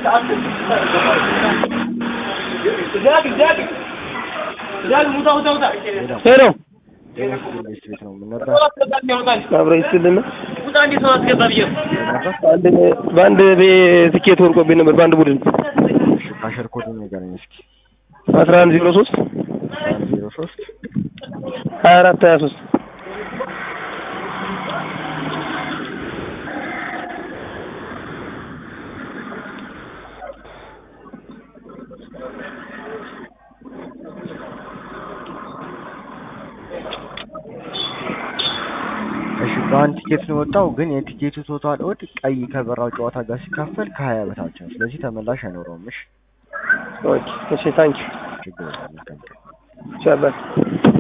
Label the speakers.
Speaker 1: ሄሎ
Speaker 2: ጤና ኢንቨስት ቤት ነው የምንወጣ
Speaker 1: አብረ ይስልና
Speaker 2: ነበር።
Speaker 1: አንድ በአንድ ቤ- ትኬት ወርቆብኝ ነበር በአንድ ቡድን
Speaker 2: እሺ ካሸር ኮድ ንገረኝ እስኪ።
Speaker 1: አስራ አንድ ዜሮ ሶስት
Speaker 2: አንድ ዜሮ ሶስት
Speaker 1: ሀያ አራት ሀያ ሶስት
Speaker 2: እሺ በአንድ ቲኬት ነው የወጣው፣ ግን የቲኬቱ ቶታል ኦድ ቀይ ከበራው ጨዋታ ጋር ሲካፈል ከሀያ በታች ነው። ስለዚህ ተመላሽ አይኖረውም። እሺ
Speaker 1: ኦኬ እሺ ታንኪ
Speaker 2: ችግር የለም። መልካም ቀን።
Speaker 1: ቻው